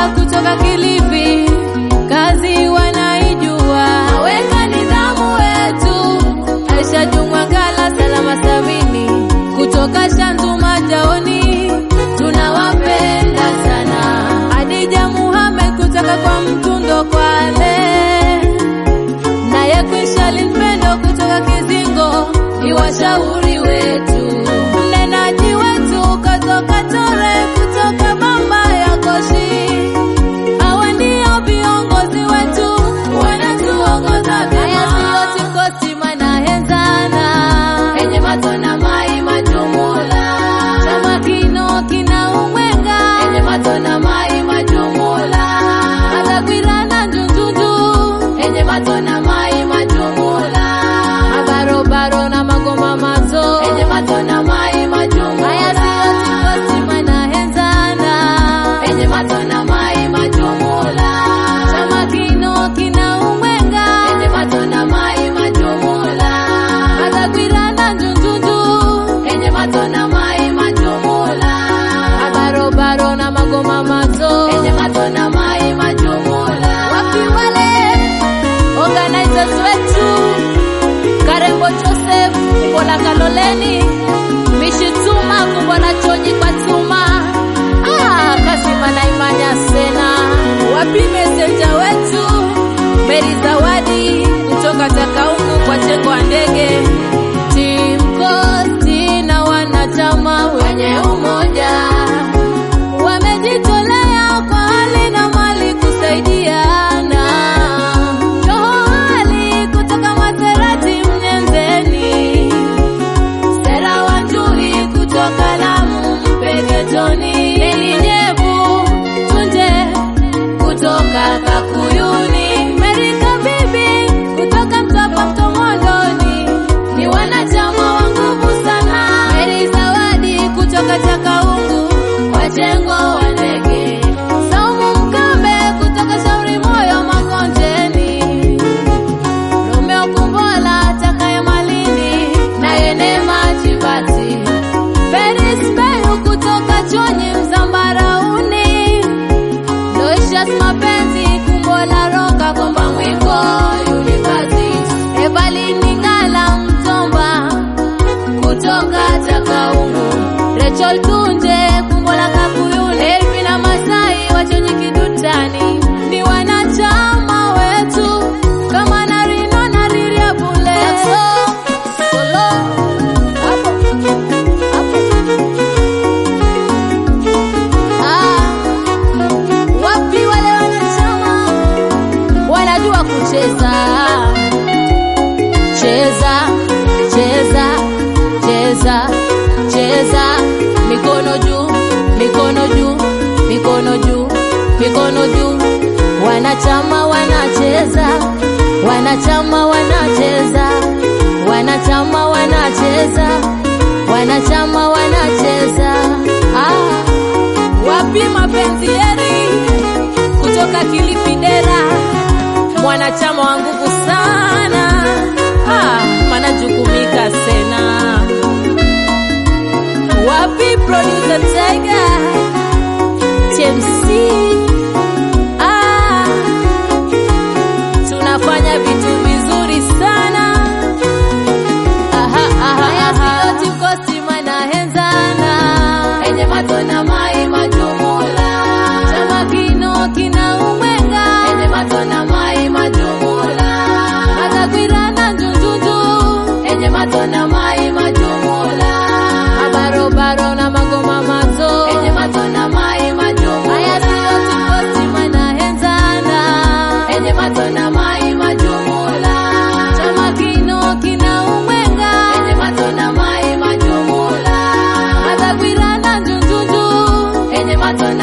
kutoka Kilifi, kazi wanaijua, weka nidhamu wetu. Aisha Jumwa Ngala, Salama Sabini kutoka Shantu Majaoni, tunawapenda sana. Adija Muhammad kutoka kwa Mtundo Kwale, naye Kwishali Mpendo kutoka Kizingo, ni washauri wetu. Mnenaji wetu katoka Tore kutoka Bamba ya Koshi, hawa ndio viongozi wetu wanatuongoza vyema. Haya siyo Timkosi manahenzana enye matona mai majumula chama kino kina umwenga enye matona mai majumula agagwirana njunjunju enye matona mai majumula abarobaro na magoma mazo enye matona mai majumula haya siyo Timkosi manahenzana enye matona mai majumula chama kino kina umwenga enye matona mai majumula agagwirana njunjunju enye matona mai majumula abarobaro na magoma mazo enye matona mai majumula wapi wale organizers wetu Karembo Joseph Kumbola Kaloleni Mishituma Kumbola Chonyi kwa Tuma ah, Kasima na Imanya Sena wapi mesenja wetu Meri Zawadi kutoka Takaungu kwa Chengo wa Ndege Timkosi na wanachama wenye umoja wamejitolea kwa hali na mali kusaidiana. Roho hali kutoka Maserati Mnyenzeni, Sera Wanjui kutoka Lamu Mpeketoni, Neli Nyebu Tunje kutoka Kakuyuni, Merika Bibi kutoka Mtapa Mtomondoni, ni wanachama wa nguvu sana. Meri Zawadi kutoka Chakaungu, Wajengo wa Ndege, Saumu Mkambe kutoka Shauri Moyo Makonjeni, Romeo Kumbola Takaya Malindi na Yenema Chibati, Feris Beyu kutoka Chonyi Mzambarauni, Loishas Mapenzi Kumbola Roka Komba Mwiko University, Evalini Ngala Mtomba kutoka Takaungu, Rachel Tunje Kumbola Kakuyuni, Elvina Masai Wachonyi Kidutani ni wanachama wetu kama Narino na Riria Bule. Solo hapo hapo ah, wapi wale wanachama wanajua kucheza cheza cheza cheza cheza mikono juu mikono juu mikono juu mikono juu wanachama wanacheza wanachama wanacheza wanachama wanacheza wanachama wanacheza ah. wapi mapenzi yeri kutoka Kilifi Dera mwanachama wa nguvu sana ah, manajukumika sena wapi producer Tiger TMC ah, tunafanya vitu vizuri sana aha, aha, aha. Timkosi manahenzana enye matona mai majumula chama kino kina umwenga enye matona mai majumula agagwirana njunjunju enye matona mai majumula abarobaro na magoma mazo enye matona mai majumula haya siyo Timkosi manahenzana enye matona mai majumula chama kino kina umwenga enye matona mai majumula agagwirana njunjunju enye matona